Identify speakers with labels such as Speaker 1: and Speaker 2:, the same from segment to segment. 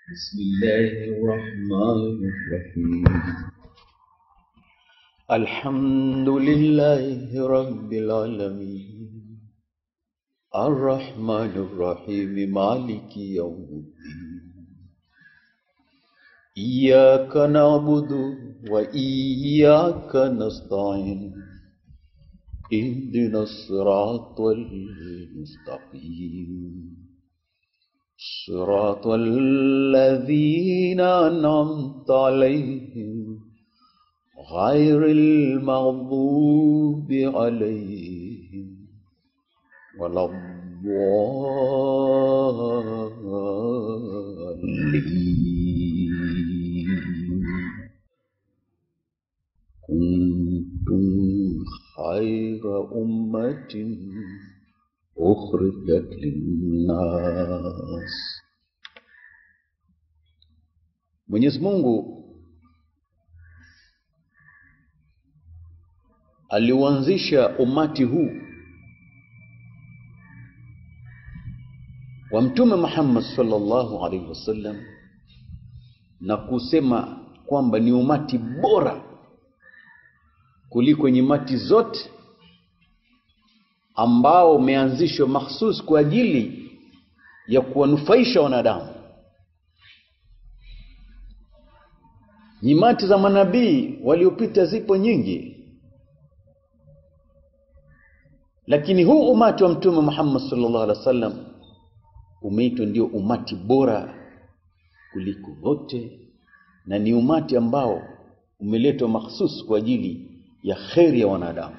Speaker 1: بسم الله الرحمن الرحيم الحمد لله رب العالمين الرحمن الرحيم مالك يوم الدين إياك نعبد وإياك نستعين اهدنا الصراط المستقيم صراط الذين أنعمت عليهم غير المغضوب عليهم ولا الضالين كنتم خير أمة أخرجت للناس Mwenyezi Mungu aliuanzisha umati huu wa Mtume Muhammad sallallahu alaihi wasallam na kusema kwamba ni umati bora kuliko nyimati zote ambao umeanzishwa mahsus kwa ajili ya kuwanufaisha wanadamu. Nyimati za manabii waliopita zipo nyingi, lakini huu umati wa Mtume Muhammad sallallahu alaihi wasallam umeitwa ndio umati bora kuliko wote, na ni umati ambao umeletwa mahsus kwa ajili ya kheri ya wanadamu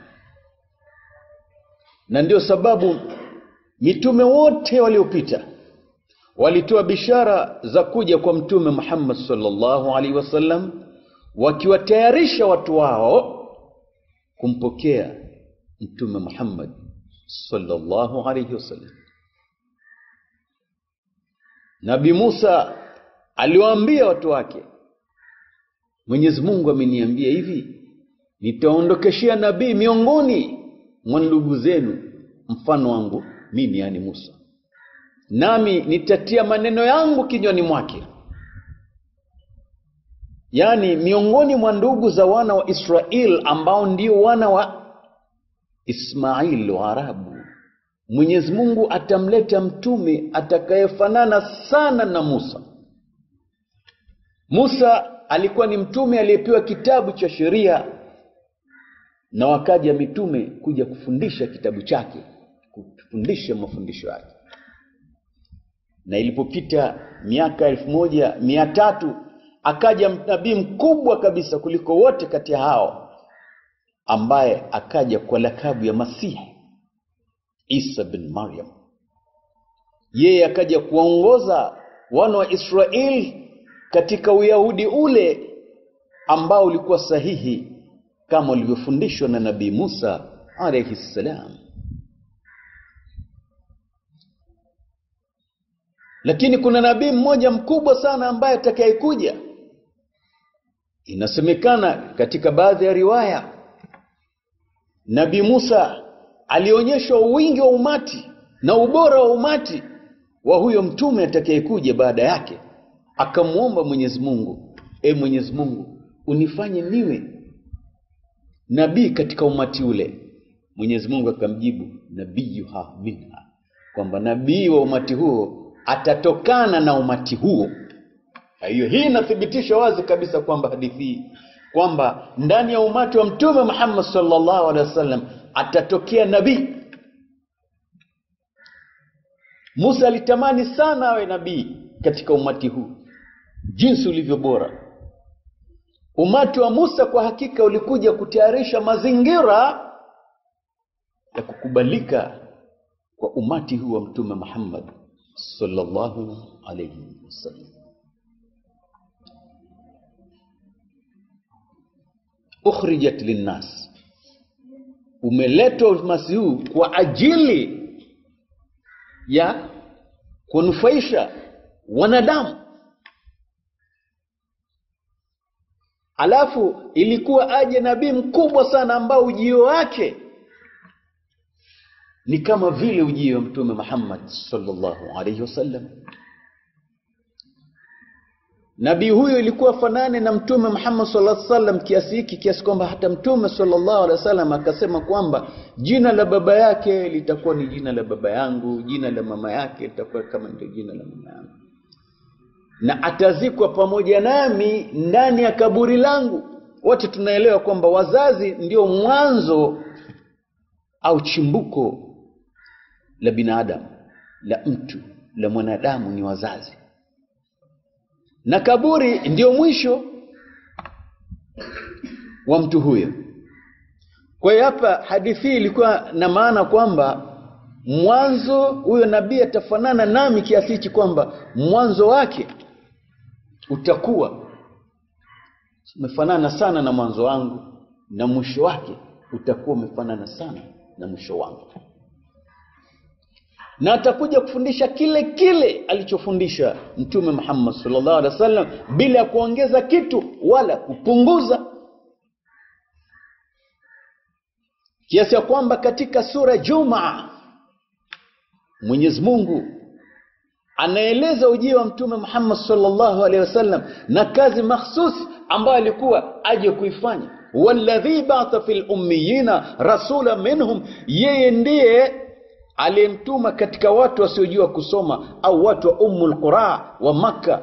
Speaker 1: na ndio sababu mitume wote waliopita walitoa bishara za kuja kwa mtume Muhammad sallallahu alaihi wasallam wakiwatayarisha watu wao kumpokea mtume Muhammad sallallahu alaihi wasallam. Nabii Musa aliwaambia watu wake, Mwenyezi Mungu ameniambia hivi, nitaondokeshea nabii miongoni mwa ndugu zenu mfano wangu mimi, yani Musa, nami nitatia maneno yangu kinywani mwake. Yani miongoni mwa ndugu za wana wa Israel ambao ndio wana wa Ismail wa Arabu, Mwenyezi Mungu atamleta mtume atakayefanana sana na Musa. Musa alikuwa ni mtume aliyepewa kitabu cha sheria na wakaja mitume kuja kufundisha kitabu chake, kufundisha mafundisho yake. Na ilipopita miaka elfu moja mia tatu akaja nabii mkubwa kabisa kuliko wote kati ya hao, ambaye akaja kwa lakabu ya Masihi Isa bin Maryam. Yeye akaja kuwaongoza wana wa Israeli katika Uyahudi ule ambao ulikuwa sahihi kama ulivyofundishwa na Nabii Musa alayhi salam. Lakini kuna nabii mmoja mkubwa sana ambaye atakayekuja. Inasemekana katika baadhi ya riwaya, Nabii Musa alionyeshwa wingi wa umati na ubora wa umati wa huyo mtume atakayekuja baada yake, akamwomba Mwenyezi Mungu, e Mwenyezi Mungu, unifanye niwe nabii katika umati ule. Mwenyezi Mungu akamjibu nabiyuha minha, kwamba nabii wa umati huo atatokana na umati huo. Hiyo hii inathibitisha wazi kabisa kwamba hadithi hii kwamba ndani ya umati wa Mtume Muhammad sallallahu alaihi wasallam atatokea nabii. Musa alitamani sana awe nabii katika umati huu, jinsi ulivyo bora. Umati wa Musa kwa hakika ulikuja kutayarisha mazingira ya kukubalika kwa umati huu wa Mtume Muhammad sallallahu alayhi wasallam. Ukhrijat linnas, umeletwa umati huu kwa ajili ya kunufaisha wanadamu. Alafu ilikuwa aje nabii mkubwa sana ambao ujio wake ni kama vile ujio wa Mtume Muhammad sallallahu alaihi wasallam. nabii huyo ilikuwa fanane na mtume Muhammad sallallahu alaihi wasallam kiasi hiki kiasi kwamba hata mtume sallallahu alaihi wasallam akasema kwamba jina la baba yake litakuwa ni jina la baba yangu, jina la mama yake litakuwa kama ndio jina la mama yangu, na atazikwa pamoja nami ndani ya kaburi langu. Wote tunaelewa kwamba wazazi ndio mwanzo au chimbuko la binadamu, la mtu, la mwanadamu ni wazazi na kaburi ndio mwisho wa mtu huyo. Kwa hiyo hapa hadithi hii ilikuwa na maana kwamba mwanzo huyo nabii atafanana nami kiasi hichi kwamba mwanzo wake utakuwa umefanana sana na mwanzo wangu na mwisho wake utakuwa umefanana sana na mwisho wangu na atakuja kufundisha kile kile alichofundisha mtume Muhammad sallallahu alaihi wasallam bila ya kuongeza kitu wala kupunguza, kiasi ya kwamba katika sura Jumaa Mwenyezi Mungu anaeleza ujio wa mtume Muhammad sallallahu alaihi wasallam na kazi mahsus ambayo alikuwa aje kuifanya. walladhi ba'atha fil ummiyina rasula minhum, yeye ndiye aliyemtuma katika watu wasiojua kusoma au watu wa Ummul Qura wa Makka,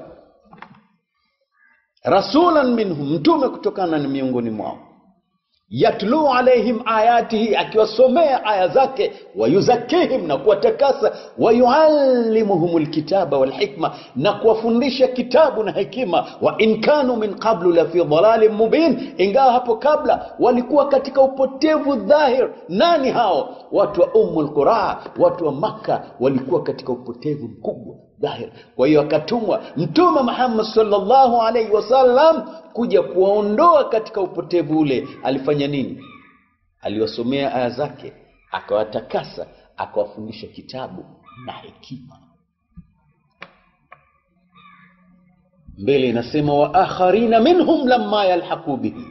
Speaker 1: rasulan minhum, mtume kutokana na miongoni mwao, yatlu alaihim ayatihi, akiwasomea aya zake, wayuzakihim, na kuwatakasa, wayuallimuhum lkitaba walhikma, na kuwafundisha kitabu na hekima, wa in kanu min qablu la fi dhalalin mubin, ingawa hapo kabla walikuwa katika upotevu dhahir. Nani hao? Watu wa Ummul Qura, watu wa Makka walikuwa katika upotevu mkubwa dhahir. Kwa hiyo akatumwa Mtume Muhammad sallallahu alaihi wasallam kuja kuwaondoa katika upotevu ule. Alifanya nini? Aliwasomea aya zake, akawatakasa, akawafundisha kitabu na hekima. Mbele inasema wa akharina minhum lamma yalhaqu bihi,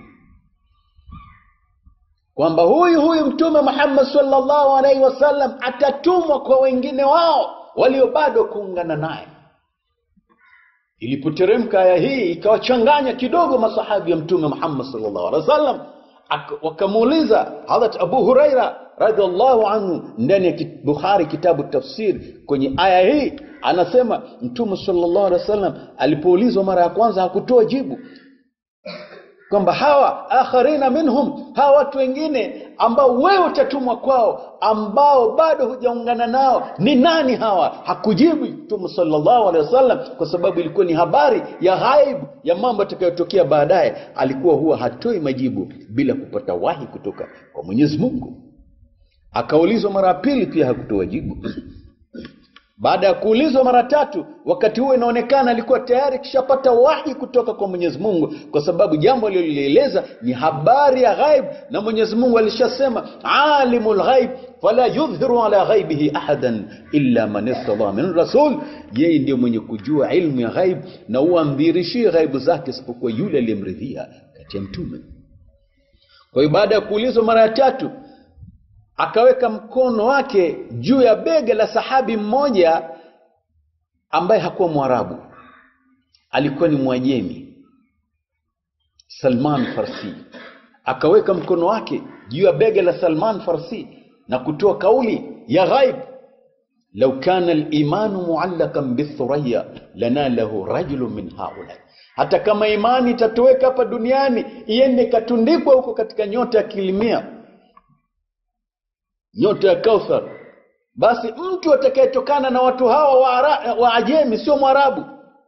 Speaker 1: kwamba huyu huyu Mtume Muhammad sallallahu alaihi wasallam atatumwa kwa wengine wao walio bado kuungana naye. Ilipoteremka aya hii ikawachanganya kidogo masahabi ya Mtume Muhammad sallallahu alaihi wasallam, wakamuuliza Hadrat Abu Huraira radhiallahu anhu ndani ya Bukhari kitabu tafsir, kwenye aya hii anasema Mtume sallallahu alaihi wasallam alipoulizwa mara ya kwanza hakutoa jibu kwamba hawa akharina minhum, hawa watu wengine ambao wewe utatumwa kwao, ambao bado hujaungana nao, ni nani hawa? Hakujibu Mtume sallallahu alaihi wasallam, kwa sababu ilikuwa ni habari ya ghaibu ya mambo yatakayotokea baadaye. Alikuwa huwa hatoi majibu bila kupata wahi kutoka kwa Mwenyezi Mungu. Akaulizwa mara ya pili, pia hakutoa jibu. Baada ya kuulizwa mara tatu, wakati huo inaonekana alikuwa tayari kishapata wahi kutoka kwa Mwenyezi Mungu, kwa sababu jambo alilolieleza ni habari ya ghaib, na Mwenyezi Mungu alishasema alimul ghaib fala yudhhiru ala ghaibihi ahadan illa man irtada min rasul, yeye ndiyo mwenye kujua ilmu ya ghaib na huamdhirishie ghaibu zake isipokuwa yule aliyemridhia kati ya mtume. Kwa hiyo baada ya kuulizwa mara ya tatu akaweka mkono wake juu ya bega la sahabi mmoja ambaye hakuwa Mwarabu, alikuwa ni Mwajemi, Salman Farsi. Akaweka mkono wake juu ya bega la Salman Farsi na kutoa kauli ya ghaib, lau kana al-imanu muallakan bithuraya lanalahu rajulun min haula, hata kama imani itatoweka hapa duniani iende ikatundikwa huko katika nyota ya kilimia nyota ya Kauthar, basi mtu atakayetokana na watu hawa wa, ara, wa Ajemi sio Mwarabu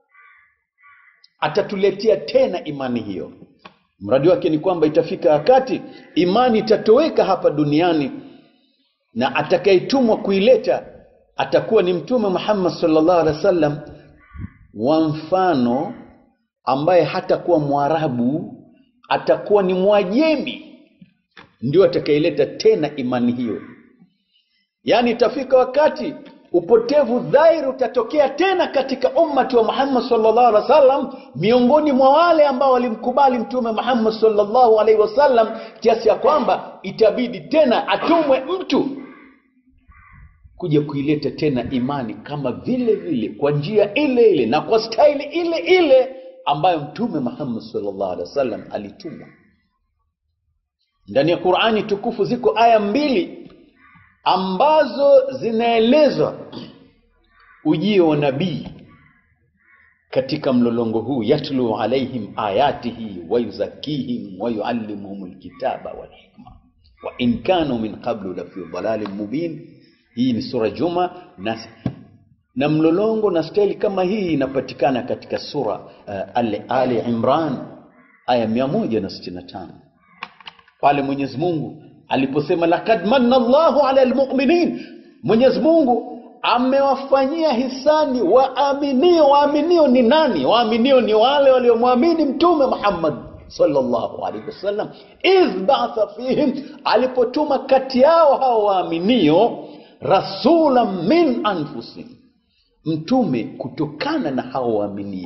Speaker 1: atatuletea tena imani hiyo. Mradi wake ni kwamba itafika wakati imani itatoweka hapa duniani na atakayetumwa kuileta atakuwa ni Mtume Muhammad sallallahu alaihi wasallam wa mfano, ambaye hatakuwa Mwarabu, atakuwa ni Mwajemi ndio atakayeleta tena imani hiyo. Yaani itafika wakati upotevu dhahiri utatokea tena katika ummati wa Muhammad sallallahu alaihi wasallam, miongoni mwa wale ambao walimkubali Mtume Muhammad sallallahu alaihi wasallam, kiasi ya kwamba itabidi tena atumwe mtu kuja kuileta tena imani kama vile vile, kwa njia ile ile na kwa staili ile ile ambayo mtume Muhammad sallallahu alaihi wasallam alitumwa. Ndani ya Qur'ani tukufu ziko aya mbili ambazo zinaelezwa ujio wa nabii katika mlolongo huu, yatlu alaihim ayatihi wa yuzakihim wa yuallimuhum alkitaba wal hikma wa in kanu min qablu la fi dhalalin mubin. Hii ni sura Juma na, na mlolongo na staili kama hii inapatikana katika sura uh, Ali, Ali Imran aya 165 pale Mwenyezi Mungu aliposema lakad manna Allahu ala almu'minin, Mwenyezi Mungu amewafanyia hisani waaminio. Waaminio ni nani? Waaminio ni wale waliomwamini Mtume Muhammad sallallahu alaihi wasallam, idh ba'atha fihim, alipotuma kati yao hao waaminio rasulan min anfusihim, mtume kutokana na hao waaminio.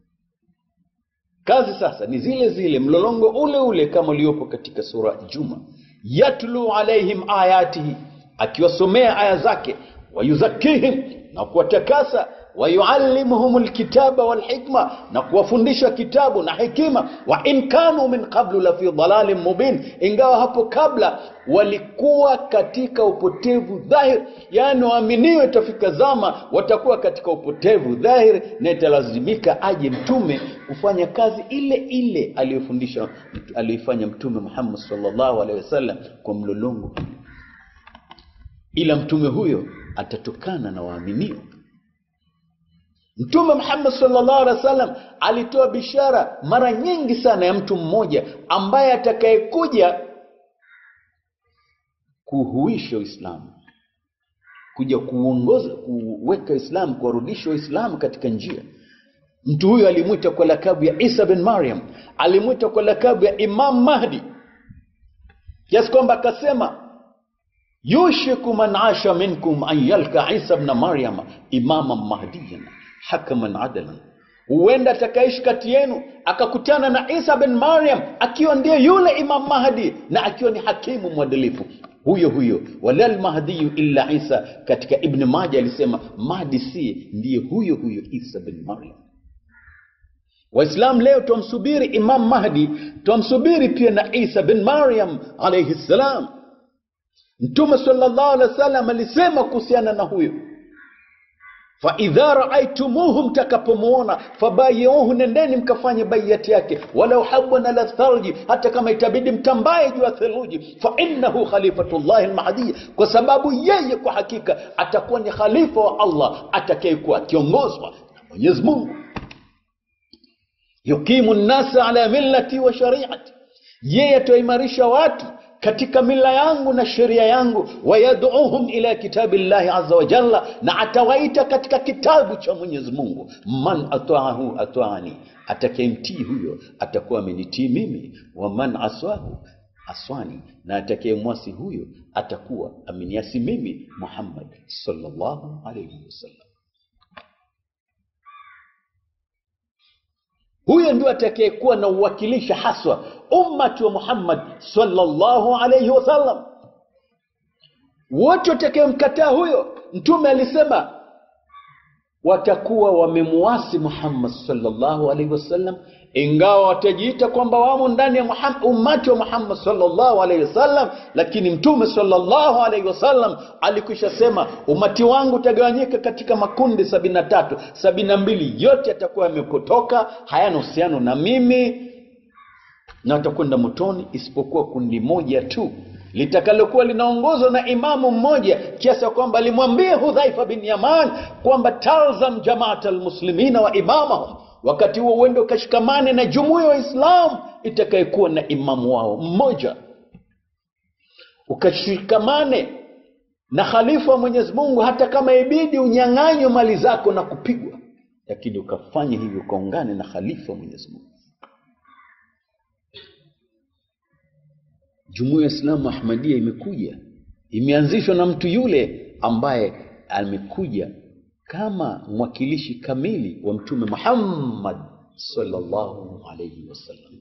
Speaker 1: Kazi sasa ni zile zile, mlolongo ule ule kama uliopo katika sura Juma, yatlu alaihim ayatihi, akiwasomea aya zake wayuzakihim na kuwatakasa, wayuallimuhum alkitaba walhikma, na kuwafundisha kitabu na hekima. Wa in kanu min qablu la fi dhalalin mubin, ingawa hapo kabla walikuwa katika upotevu dhahir. Yani waaminiwe, itafika zama watakuwa katika upotevu dhahir, na italazimika aje mtume kufanya kazi ile ile aliyofundisha aliyoifanya Mtume Muhammad sallallahu alaihi wasallam kwa mlolongo, ila mtume huyo atatokana na waaminio. Mtume Muhammad sallallahu alaihi wasallam alitoa bishara mara nyingi sana ya mtu mmoja ambaye atakayekuja kuhuisha Uislamu, kuja kuongoza, kuweka Uislamu, kuwarudisha Waislamu katika njia. Mtu huyo alimwita kwa lakabu ya Isa bin Maryam, alimwita kwa lakabu ya Imam Mahdi, kiasi kwamba akasema yushiku man asha minkum an yalka Isa bna Maryama imaman mahdiyan hakaman adalan, huenda atakaishi kati yenu akakutana na Isa bin Maryam akiwa ndiye yule Imam Mahdi na akiwa ni hakimu mwadilifu huyo huyo. walal mahdiyu illa Isa, katika Ibn Majah alisema Mahdi si ndiye huyo huyo Isa bin Maryam. Waislamu leo twamsubiri Imam Mahdi, twamsubiri pia na Isa bin Maryam alayhi salam. Mtume sallallahu alaihi wasallam alisema kuhusiana na huyo, fa idha raaitumuhu, mtakapomwona, fabayiuhu, nendeni mkafanye baiyati yake, walau habwan ala thalji, hata kama itabidi mtambaye juu ya theluji, fa innahu khalifatullahi almahdi, kwa sababu yeye kwa hakika atakuwa ni khalifa wa Allah atakayekuwa akiongozwa na Mwenyezi Mungu. yuqimu nnasa ala millati wa shariati, yeye ataimarisha watu katika mila yangu na sheria yangu, wayaduuhum ila kitabi llahi azza wa jalla, na atawaita katika kitabu cha Mwenyezi Mungu. Man ataahu ataani, atakayemtii huyo atakuwa amenitii mimi. Wa man aswahu aswani, na atakayemwasi huyo atakuwa ameniasi mimi Muhammad sallallahu alayhi wasallam. Huyo ndio atakayekuwa na uwakilisha haswa ummati wa Muhammad sallallahu alayhi wasallam. Wote watakayemkataa huyo, Mtume alisema watakuwa wamemuasi Muhammad sallallahu alaihi wasallam, ingawa watajiita kwamba wamo ndani ya Muhammad, ummati wa Muhammad sallallahu alaihi wasallam, lakini Mtume sallallahu alaihi wasallam alikwisha sema umati wangu utagawanyika katika makundi sabini na tatu, sabini na mbili yote yatakuwa yamepotoka, hayana uhusiano na mimi na watakwenda motoni, isipokuwa kundi moja tu litakalokuwa linaongozwa na imamu mmoja kiasi ya kwamba alimwambia Hudhaifa bin Yaman kwamba talzam jamaata almuslimina wa imamahum, wakati huo uende ukashikamane na jumuiya wa Islam itakayekuwa na imamu wao mmoja, ukashikamane na khalifa wa Mwenyezi Mungu, hata kama ibidi unyang'anywe mali zako na kupigwa, lakini ukafanya hivyo ukaungane na khalifa wa Mwenyezi Mungu. Jumuiya ya Islamu Ahmadiyya imekuja, imeanzishwa na mtu yule ambaye amekuja kama mwakilishi kamili wa Mtume Muhammad sallallahu alayhi wasallam.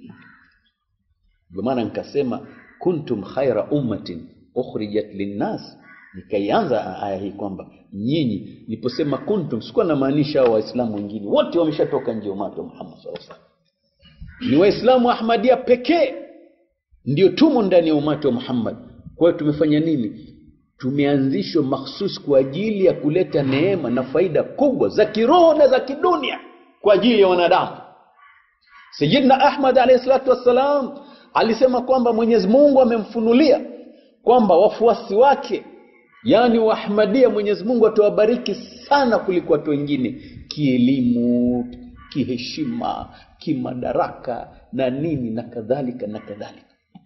Speaker 1: Ndio maana nikasema kuntum khaira ummatin ukhrijat linnas, nikaianza aya hii kwamba nyinyi niliposema kuntum sikuwa namaanisha hao waislamu wengine wote wameshatoka nje ya umati wa muhammad saa salam ni waislamu wa ahmadia pekee ndio tumo ndani ya umati wa muhammad kwa hiyo tumefanya nini tumeanzishwa mahsus kwa ajili ya kuleta neema na faida kubwa za kiroho na za kidunia kwa ajili ya wanadamu sayidna ahmad alahi salatu wassalam alisema kwamba mwenyezi mungu amemfunulia kwamba wafuasi wake yaani waahmadia mwenyezi mungu atawabariki sana kuliko watu wengine kielimu kiheshima kimadaraka na nini na kadhalika na kadhalika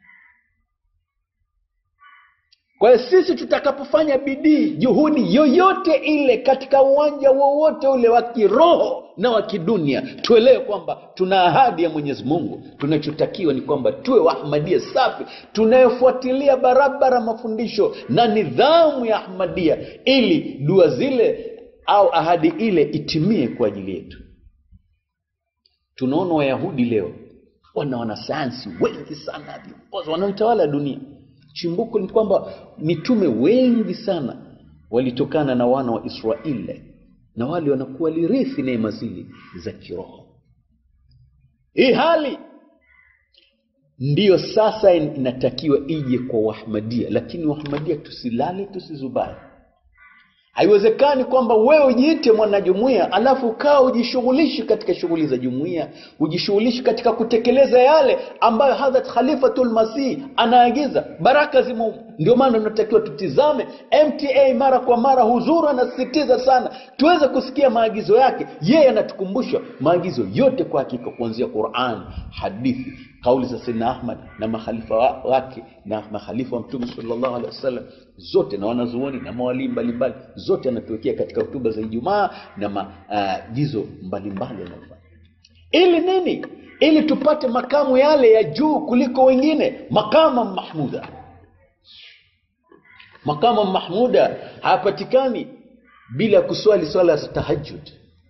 Speaker 1: kwa hiyo sisi tutakapofanya bidii juhudi yoyote ile katika uwanja wowote ule wa kiroho na wa kidunia tuelewe kwamba tuna ahadi ya mwenyezi mungu tunachotakiwa ni kwamba tuwe waahmadia safi tunayofuatilia barabara mafundisho na nidhamu ya ahmadia ili dua zile au ahadi ile itimie kwa ajili yetu tunaona wayahudi leo wana wanasayansi wengi sana viongozi wanaoitawala dunia chimbuko ni kwamba mitume wengi sana walitokana na wana wa israeli na wale wanakuwa lirithi neema zile za kiroho hii hali ndiyo sasa inatakiwa ije kwa wahmadia lakini wahmadia tusilale tusizubai haiwezekani kwamba wewe ujiite mwanajumuia alafu ukawa ujishughulishi katika shughuli za jumuia ujishughulishi katika kutekeleza yale ambayo hadhat khalifatul masih anaagiza baraka zimo ndio maana tunatakiwa tutizame mta mara kwa mara huzuru anasisitiza sana tuweze kusikia maagizo yake yeye anatukumbusha maagizo yote kwa hakika kuanzia quran hadithi kauli za saidna ahmad na makhalifa wake na makhalifa wa mtume salllahu alehi wasallam zote na wanazuoni na mawalii mbalimbali zote anatuwekea katika hotuba za ijumaa na maagizo uh, mbalimbali anayofanya ili nini ili tupate makamu yale ya juu kuliko wengine makama mahmuda makama mahmuda hayapatikani bila kuswali swala za tahajud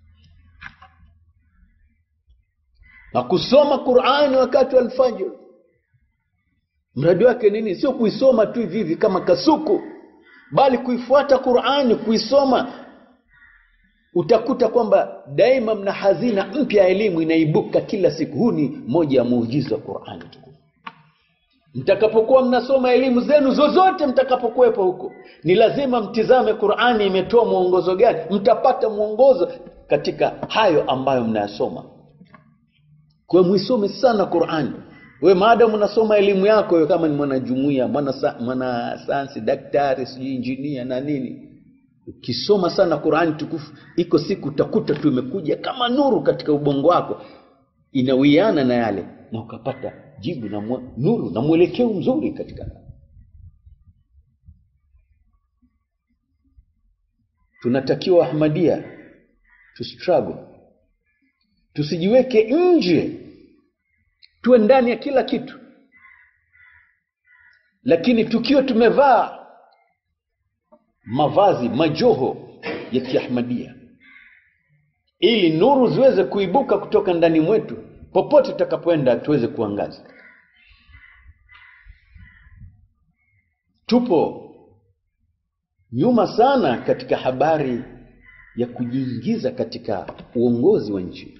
Speaker 1: na kusoma qurani wakati wa alfajr mradi wake nini sio kuisoma tu hivi hivi kama kasuku bali kuifuata qurani kuisoma utakuta kwamba daima mna hazina mpya ya elimu inaibuka kila siku huu ni moja ya muujiza wa qurani tukufu mtakapokuwa mnasoma elimu zenu zozote mtakapokuwepo huko ni lazima mtizame qurani imetoa mwongozo gani mtapata mwongozo katika hayo ambayo mnayasoma kwa hiyo muisome sana qurani we maadamu unasoma elimu yako we kama ni mwanajumuia mwana, mwana sayansi daktari sijui injinia na nini ukisoma sana qurani tukufu iko siku utakuta tu imekuja kama nuru katika ubongo wako inawiana na yale na ukapata jibu na mwa, nuru na mwelekeo mzuri katika tunatakiwa ahmadia to struggle tusijiweke nje tuwe ndani ya kila kitu lakini tukiwa tumevaa mavazi majoho ya kiahmadia ili nuru ziweze kuibuka kutoka ndani mwetu popote tutakapoenda tuweze kuangaza tupo nyuma sana katika habari ya kujiingiza katika uongozi wa nchi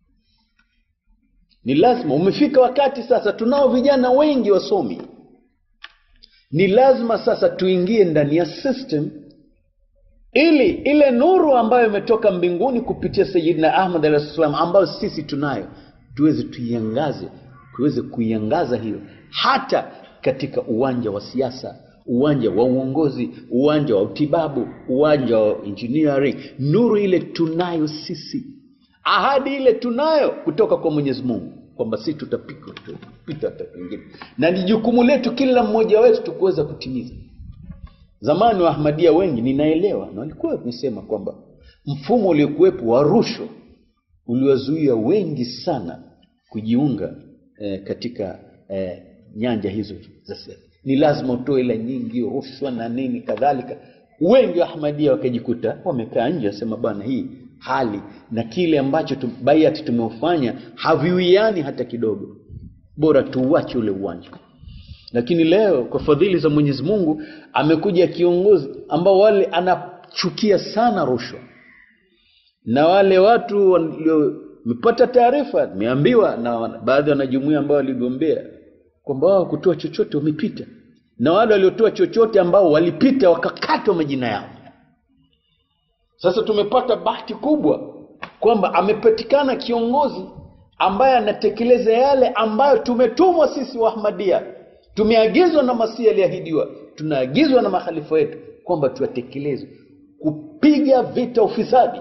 Speaker 1: ni lazima umefika wakati sasa tunao vijana wengi wasomi ni lazima sasa tuingie ndani ya system ili ile nuru ambayo imetoka mbinguni kupitia sayidina ahmad alahi salam ambayo sisi tunayo tuweze tuiangaze tuweze kuiangaza hiyo hata katika uwanja wa siasa uwanja wa uongozi uwanja wa utibabu uwanja wa engineering nuru ile tunayo sisi ahadi ile tunayo kutoka kwa mwenyezi mungu kwamba si tutapika tutapita hata pengine na ni jukumu letu kila mmoja wetu tukuweza kutimiza zamani wa ahmadia wengi ninaelewa na walikuwa wamesema kwamba mfumo uliokuwepo wa rushwa uliwazuia wengi sana kujiunga eh, katika eh, nyanja hizo za serikali ni lazima utoe hela nyingi rushwa na nini kadhalika wengi wa ahmadia wakajikuta wamekaa nje wasema bwana hii hali na kile ambacho tum, baiati tumeufanya haviwiani hata kidogo bora tuuache ule uwanja lakini leo kwa fadhili za mwenyezi mungu amekuja kiongozi ambao wale ana wanachukia sana rushwa na wale watu waliomepata taarifa nimeambiwa na wana- baadhi ya wanajumuia ambao waligombea kwamba wao kutoa chochote wamepita na wale waliotoa chochote ambao walipita wakakatwa majina yao sasa tumepata bahati kubwa kwamba amepatikana kiongozi ambaye anatekeleza yale ambayo tumetumwa sisi wa Ahmadia, tumeagizwa na Masihi aliahidiwa, tunaagizwa na makhalifa wetu kwamba tuyatekeleze, kupiga vita ufisadi.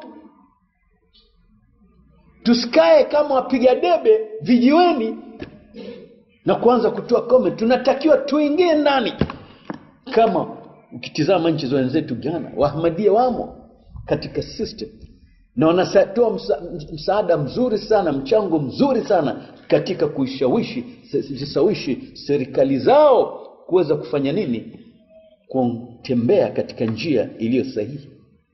Speaker 1: Tusikae kama wapiga debe vijiweni na kuanza kutoa comment. Tunatakiwa tuingie ndani. Kama ukitizama nchi za wenzetu Ghana, Waahmadia wamo katika system na wanatoa msa, msaada mzuri sana, mchango mzuri sana katika kuishawishi zishawishi serikali zao kuweza kufanya nini, kutembea katika njia iliyo sahihi.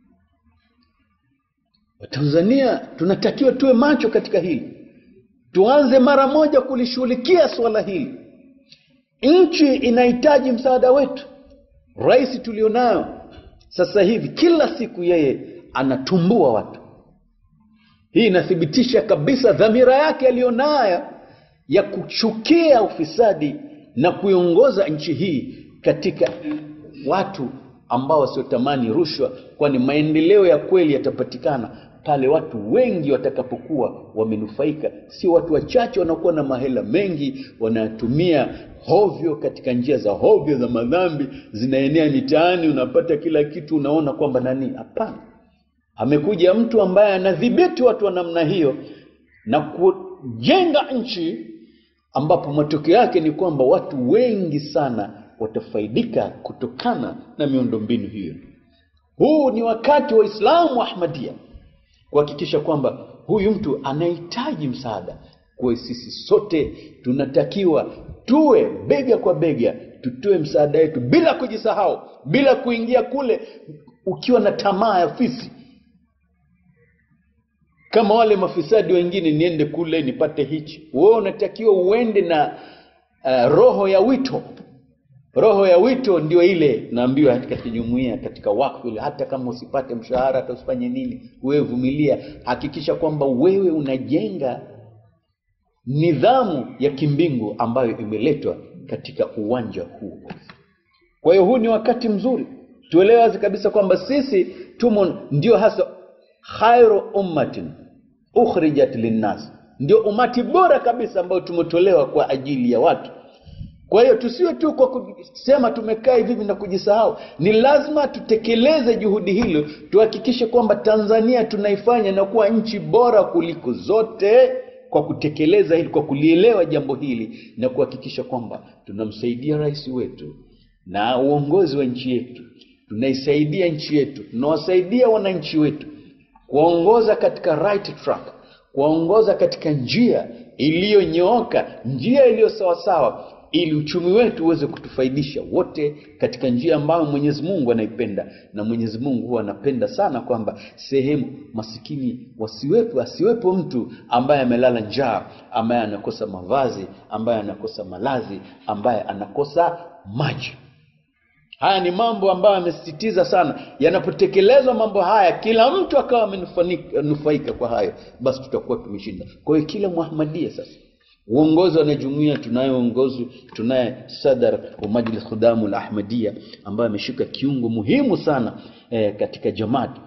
Speaker 1: Watanzania tunatakiwa tuwe macho katika hili, tuanze mara moja kulishughulikia swala hili. Nchi inahitaji msaada wetu. Rais tulionayo sasa hivi, kila siku yeye anatumbua watu. Hii inathibitisha kabisa dhamira yake aliyonayo ya kuchukia ufisadi na kuiongoza nchi hii katika watu ambao wasiotamani rushwa, kwani maendeleo ya kweli yatapatikana pale watu wengi watakapokuwa wamenufaika, sio watu wachache wanakuwa na mahela mengi wanatumia hovyo katika njia za hovyo za madhambi, zinaenea mitaani, unapata kila kitu, unaona kwamba nani? Hapana, amekuja mtu ambaye anadhibiti watu wa namna hiyo na kujenga nchi ambapo matokeo yake ni kwamba watu wengi sana watafaidika kutokana na miundombinu hiyo. Huu ni wakati wa Islamu wa Ahmadia kuhakikisha kwamba huyu mtu anahitaji msaada. Kwa hiyo sisi sote tunatakiwa tuwe bega kwa bega, tutoe msaada wetu bila kujisahau, bila kuingia kule ukiwa na tamaa ya fisi kama wale mafisadi wengine, niende kule nipate hichi. Wewe unatakiwa uende na uh, roho ya wito. Roho ya wito ndio ile naambiwa katika kijumuia, katika wakfu ile, hata kama usipate mshahara, hata usifanye nini, wewe vumilia, hakikisha kwamba wewe unajenga nidhamu ya kimbingu ambayo imeletwa katika uwanja huu. Kwa hiyo huu ni wakati mzuri, tuelewe wazi kabisa kwamba sisi tumo ndio hasa khairu ummatin ukhrijat linnas, ndio umati bora kabisa ambao tumetolewa kwa ajili ya watu. Kwa hiyo tusiwe tu kwa kusema tumekaa hivi na kujisahau, ni lazima tutekeleze juhudi hilo, tuhakikishe kwamba Tanzania tunaifanya na kuwa nchi bora kuliko zote kwa kutekeleza hili, kwa kulielewa jambo hili na kuhakikisha kwamba tunamsaidia rais wetu na uongozi wa nchi yetu, tunaisaidia nchi yetu, tunawasaidia wananchi wetu kuwaongoza katika right track, kuwaongoza katika njia iliyonyooka, njia iliyo sawasawa, ili uchumi wetu uweze kutufaidisha wote katika njia ambayo Mwenyezi Mungu anaipenda. Na Mwenyezi Mungu huwa anapenda sana kwamba sehemu masikini wasiwepo, asiwepo mtu ambaye amelala njaa, ambaye anakosa mavazi, ambaye anakosa malazi, ambaye anakosa maji. Haya ni mambo ambayo amesisitiza sana. Yanapotekelezwa mambo haya, kila mtu akawa amenufaika kwa hayo, basi tutakuwa tumeshinda. Kwa hiyo kila Muhammadia sasa, uongozi wa wanajumuia, tunaye uongozi, tunaye sadar wa Majlis Khudamu la Ahmadia ambaye ameshika kiungo muhimu sana eh, katika jamaati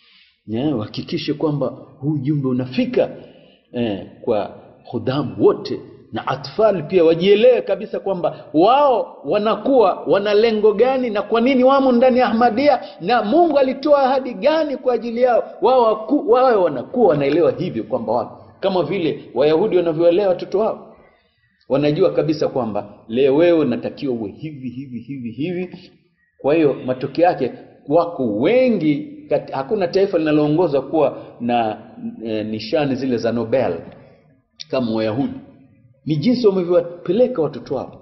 Speaker 1: wahakikishe kwamba huu jumbe unafika eh, kwa khudamu wote na atfal pia wajielewe kabisa kwamba wao wanakuwa wana lengo gani na kwa nini wamo ndani ya Ahmadia na Mungu alitoa ahadi gani kwa ajili yao. Wao wawe wanakuwa wanaelewa hivyo kwamba wao kama vile Wayahudi wanavyoelewa watoto wao, wanajua kabisa kwamba leo wewe unatakiwa uwe hivi hivi hivi hivi. Kwa hiyo matokeo yake wako wengi kat, hakuna taifa linaloongoza kuwa na e, nishani zile za Nobel kama Wayahudi ni jinsi wamevyowapeleka watoto wao.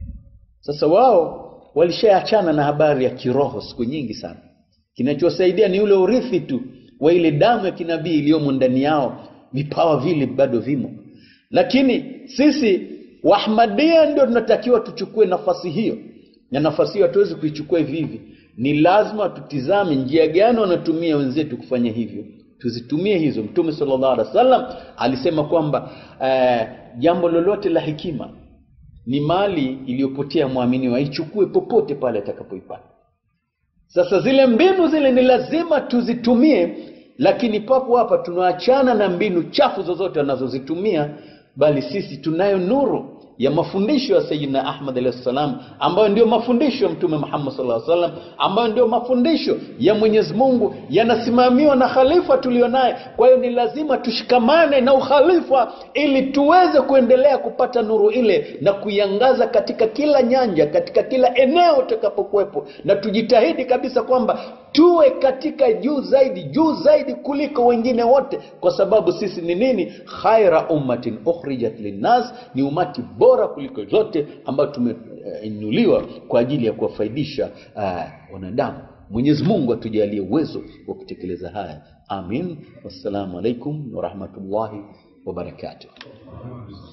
Speaker 1: Sasa wao walishaachana na habari ya kiroho siku nyingi sana. Kinachosaidia ni ule urithi tu wa ile damu ya kinabii iliyomo ndani yao, vipawa vile bado vimo. Lakini sisi Waahmadia ndio tunatakiwa tuchukue nafasi hiyo, na nafasi hiyo hatuwezi kuichukua hivi hivi. ni lazima tutizame njia gani wanatumia wenzetu kufanya hivyo tuzitumie hizo mtume sallallahu alaihi wasallam alisema kwamba eh, jambo lolote la hekima ni mali iliyopotea mwamini waichukue popote pale atakapoipata sasa zile mbinu zile ni lazima tuzitumie lakini papo hapa tunaachana na mbinu chafu zozote wanazozitumia bali sisi tunayo nuru ya mafundisho ya Sayyidina Ahmad alayhi salam ambayo ndio mafundisho ya Mtume Muhammad sallallahu alaihi wasallam ambayo ndio mafundisho ya Mwenyezi Mungu yanasimamiwa na khalifa tulionaye. Kwa hiyo ni lazima tushikamane na ukhalifa ili tuweze kuendelea kupata nuru ile na kuiangaza katika kila nyanja, katika kila eneo tutakapokuwepo, na tujitahidi kabisa kwamba tuwe katika juu zaidi, juu zaidi kuliko wengine wote, kwa sababu sisi ni nini? Khaira ummatin ukhrijat linnas, ni umati bora kuliko zote ambayo tumeinuliwa kwa ajili ya kuwafaidisha uh, wanadamu. Mwenyezi Mungu atujalie uwezo wa kutekeleza haya, amin. Wassalamu alaikum warahmatullahi wabarakatuh.